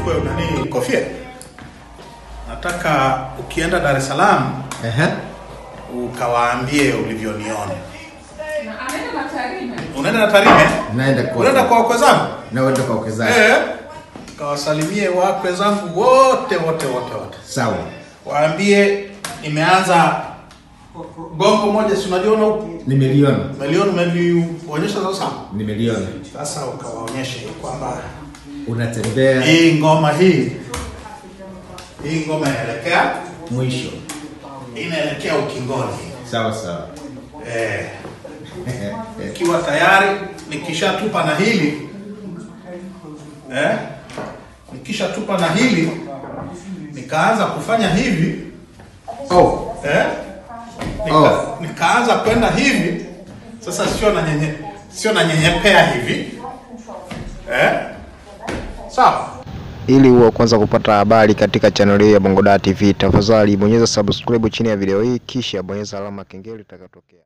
uchukue nani kofia. Nataka ukienda Dar es Salaam Ehe. ukawaambie ulivyoniona. Na anaenda na Tarime. Unaenda na Tarime? Naenda kwa Unaenda kwa wakwe zangu? naenda kwa uwekezaji. Eh. Kawasalimie wakwe zangu wote wote wote wote. Sawa. Waambie nimeanza gongo moja, si unaliona huku? Nimeliona. Umeliona, umelionyesha sasa. Nimeliona. Sasa ukawaonyeshe kwamba Unatembea hii ngoma hii hii ngoma inaelekea mwisho. inaelekea ukingoni. Sawa sawa. Eh, ikiwa tayari nikishatupa na hili eh, nikishatupa na hili nikaanza kufanya hivi Oh, eh, nika, Oh. nikaanza kwenda hivi sasa, sio na nyenye sio na nyenyepea hivi eh, sawa. Ili uwe wa kwanza kupata habari katika channel hii ya Bongo Dar TV, tafadhali bonyeza subscribe chini ya video hii, kisha bonyeza alama kengele itakayotokea.